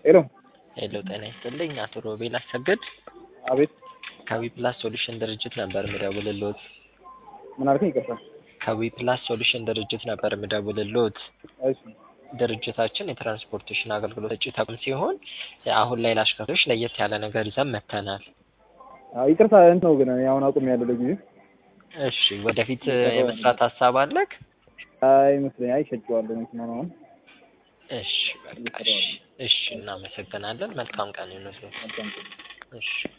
ሄሎ ሄሎ ጤና ይስጥልኝ አቶ ሮቤል አሰግድ አቤት ከዊ ፕላስ ሶሉሽን ድርጅት ነበር ምደውልሎት። ምን አልከኝ? ይቅርታ። ከዊ ፕላስ ሶሉሽን ድርጅት ነበር ምደውልሎት። እሺ ድርጅታችን የትራንስፖርቴሽን አገልግሎት ሰጪ ተቋም ሲሆን አሁን ላይ ለአሽከርካሪዎች ለየት ያለ ነገር ይዘን መጥተናል። አዎ፣ ይቅርታ እንትን ነው ግን እኔ አሁን አቁሜያለሁ ለጊዜው። እሺ ወደፊት የመስራት ሀሳብ አለክ? አይመስለኝ አይ ሸጬዋለሁ መኪናውን አሁን። እሺ በቃ እሺ፣ እሺ እናመሰግናለን። መልካም ቀን ይሁንልዎት። መልካም ቀን። እሺ